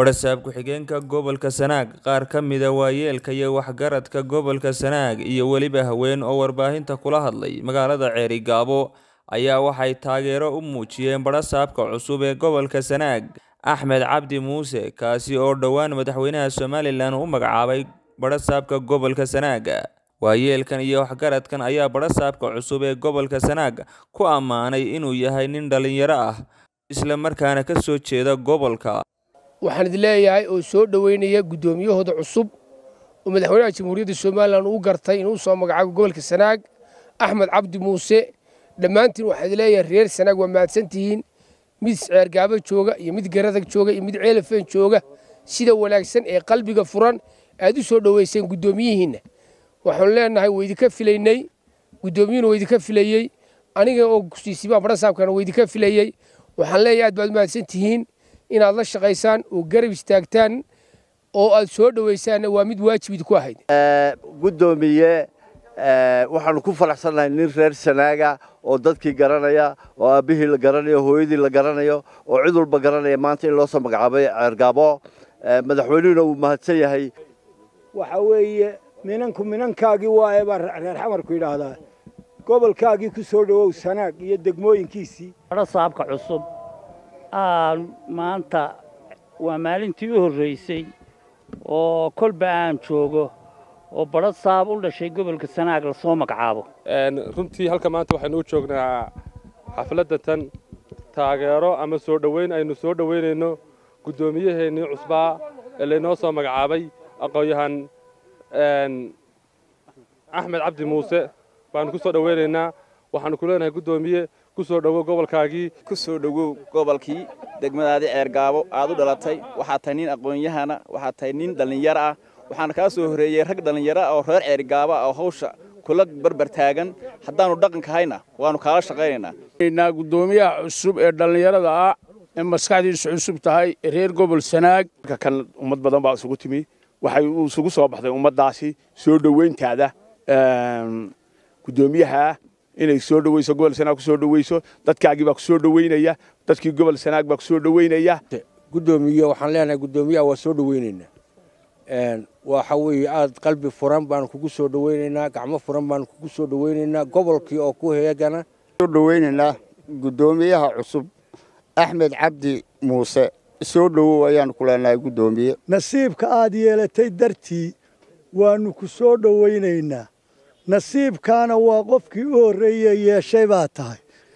Badhasaab ku-xigeenka gobolka Sanaag qaar ka mid ah waayeelka iyo waxgaradka gobolka Sanaag iyo weliba haween oo warbaahinta kula hadlay magaalada Ceerigaabo ayaa waxay taageero u muujiyeen badhasaabka cusub ee gobolka Sanaag Axmed Cabdi Muuse kaasi oo dhowaan madaxweynaha Somalilan u magacaabay badhasaabka gobolka Sanaag waayeelkan iyo waxgaradkan ayaa badhasaabka cusub ee gobolka Sanaag ku ammaanay inuu yahay nin dhalinyaro ah isla markaana ka soo jeeda gobolka waxaan idin leeyahay oo soo dhoweynaya guddoomiyahooda cusub oo madaxweynaha jamhuuriyadda somalilan uu gartay inuu soo magacaabo gobolka sanaag axmed cabdi muuse dhammaantiin waxaan idin leeyahay reer sanaag waa mahadsantihiin mid ceergaabo jooga iyo mid garadag jooga iyo mid ceelafeen jooga sida wanaagsan ee qalbiga furan aad u soo dhoweyseen guddoomiyihiinna waxaanu leenahay waydinka filaynay guddoomiyuhuna waydinka filayey aniga oo kusiisimaa badhasaabkana waydinka filayey waxaan leeyahay aad baad u mahadsantihiin inaad la shaqaysaan oo garab istaagtaan oo aad soo dhowaysaanna waa mid waajib idinku ahayd guddoomiye waxaanu ku faraxsannahay nin reer sanaaga oo dadkii garanaya oo aabbihii la garanayo hooyadii la garanayo oo cid walba garanaya maanta in loo soo magacaabay ceergaabo madaxweynuhuna uu mahadsan yahay waxa weeye minanku minankaagii waaye baa reer xamarku yidhaahdaa gobolkaagii ku soo dhowow sanaag iyo degmooyinkiisii badhasaabka cusub maanta waa maalintii u horraysay oo kolba aan joogo oo badhasaab u dhashay gobolka sanaag lasoo magacaabo runtii halka maanta waxaynu u joognaa xafladda tan taageero ama soo dhoweyn aynu soo dhoweynayno guddoomiyaheennii cusbaa ee laynoo soo magacaabay aqoon-yahan axmed cabdi muuse baanu ku soo dhoweynaynaa waxaanu ku leenahay guddoomiye ku soo dhowow gobolkaagii ku soo dhowow gobolkii degmadaadii ceergaabo aad u dhalatay waxaad tahay nin aqoon-yahana waxaad tahay nin dhallinyaro ah waxaana kaa soo horreeyey rag dhallinyaro ah oo reer ceergaabo ah oo hawsha kula barbar taagan haddaannu dhaqanka hayna waannu kaala shaqaynaynaa guddoomiyaha cusub ee dhallinyarada ah ee maskaxdiisu cusub tahay reer gobol sanaag kan ummad badan baa isugu timi waxay isugu soo baxday ummaddaasi soo dhoweyntaada guddoomiyaha inay soo dhoweyso gobol sanaag ku soo dhoweyso dadkaagii baa ku soo dhoweynaya dadkii gobol sanaag baa ku soo dhoweynaya guddoomiye waxaan leenahay guddoomiyaha waa soo dhoweynaynaa waxa weeye aad qalbi furan baanu kugu soo dhoweynaynaa gacmo furan baanu kugu soo dhoweynaynaa gobolkii oo ku heegana soo dhoweynaynaa guddoomiyaha cusub axmed cabdi muuse soo dhowow ayaanu ku leenahay guddoomiye nasiibka aad yeelatay dartii waannu ku soo dhoweynaynaa nasiibkaana waa qofkii u horreeye yeeshay baa tahay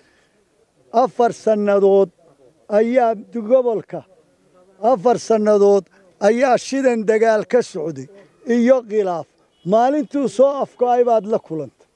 afar sannadood ayaa gobolka afar sannadood ayaa shidan dagaal ka socday iyo khilaaf maalintuu soo afgo-ay baad la kulantay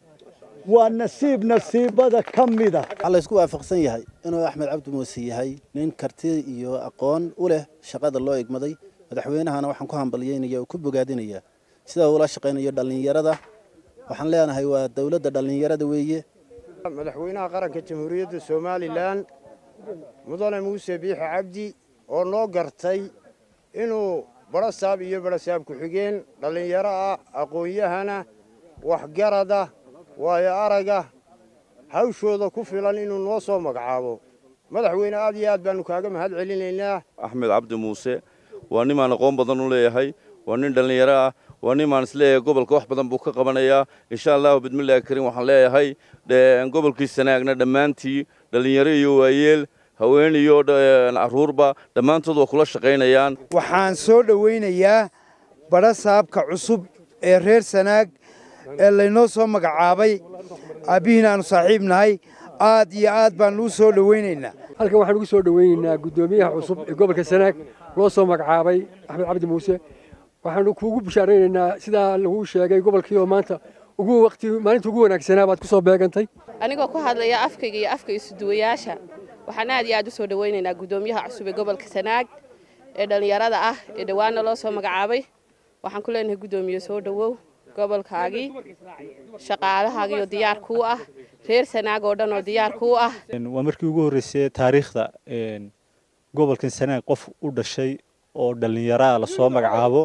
waa nasiib nasiibada ka mid ah waxaa laysku waafaqsan yahay inuu axmed cabdi muuse yahay nin karti iyo aqoon u leh shaqada loo egmaday madaxweynahana waxaan ku hambalyeynaya oo ku bogaadinaya sida uula shaqaynayo dhallinyarada waxaan leenahay waa dowladda dhallinyarada weeye madaxweynaha qaranka jamhuuriyadda somalilan mudane muuse biixi cabdi oo noo gartay inuu badhasaab iyo badhasaab ku-xigeen dhallinyaro ah aqoon-yahana waxgarada waayo araga hawshooda ku filan inuu noo soo magacaabo madaxweyne aad iyo aad baannu kaaga mahad celinaynaa axmed cabdi muuse waa nimaan aqoon badan u leeyahay waa nin dhallinyaro ah waa nin maan isleeyahay gobolka wax badan buu ka qabanayaa insha allahu bidmillahi kariim waxaan leeyahay gobolkii sanaagna dhammaantii dhallinyaro iyo waayeel haween iyo carruurba dhammaantood waa kula shaqaynayaan waxaan soo dhoweynayaa badhasaabka cusub ee reer sanaag ee laynoo soo magacaabay aabbihiin aanu saaxiib nahay aad iyo aad baan luu soo dhoweynaynaa halkan waxaan ugu soo dhoweynaynaa guddoomiyaha cusub ee gobolka sanaag loo soo magacaabay axmed cabdi muuse waxaanu kuugu bishaaraynaynaa sidaa laguu sheegay gobolkii oo maanta ugu waqti maalinta ugu wanaagsanaa baad ku soo beegantay anigoo ku hadlaya afkayga iyo afka isuduwayaasha waxaan aad iyo aad u soo dhoweynaynaa guddoomiyaha cusub ee gobolka sanaag ee dhallinyarada ah ee dhowaanna loo soo magacaabay waxaan ku leenahay guddoomiye soo dhowow gobolkaagii shaqaalahaagiioo diyaar kuu ah reer sanaag oo dhan oo diyaar kuu ah waa markii ugu horreysay taariikhda gobolkan sanaag qof u dhashay oo dhallinyaraa lasoo magacaabo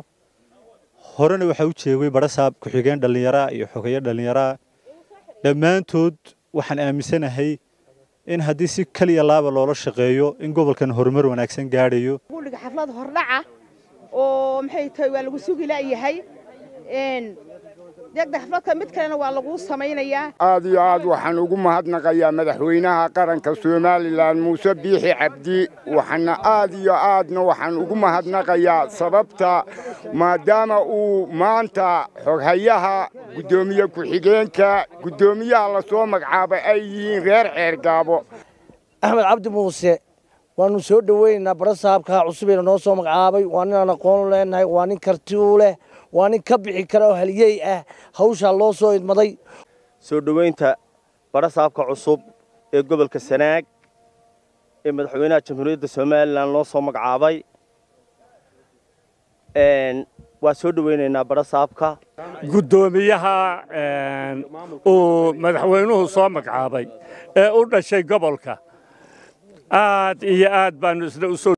horena waxaa u jeegay badhasaab ku-xigeen dhallinyaraa iyo xogeyo dhallinyaraa dhammaantood waxaan aaminsanahay in haddii si kaliya laaba loola shaqeeyo in gobolkan horumar wanaagsan gaadhayo gudhiga xaflad hordhaca oo maxay tahay waa lagu sugi la'yahay degda xafladka mid kalena waa lagu samaynayaa aad iyo aad waxaan ugu mahadnaqayaa madaxweynaha qaranka somalilan muuse biixi cabdi waxaana aad iyo aadna waxaan ugu mahadnaqayaa sababta maadaama uu maanta xoghayaha guddoomiye ku-xigeenka guddoomiyaha lasoo magacaabay ay yihiin reer ceergaabo axmed cabdi muuse waannu soo dhoweynaynaa barasaabka cusubeyna noo soo magacaabay waa ninaan aqoon u leenahay waa nin karti u leh waa nin ka bixi kara oo haliyey ah hawshaa loo soo idmaday soo dhoweynta barasaabka cusub ee gobolka sanaag ee madaxweynaha jamhuuriyadda somalilan loo soo magacaabay waa soo dhoweynaynaa barasaabka guddoomiyaha uu madaxweynuhu soo magacaabay ee u dhashay gobolka aad iyo aad baanu isna u soo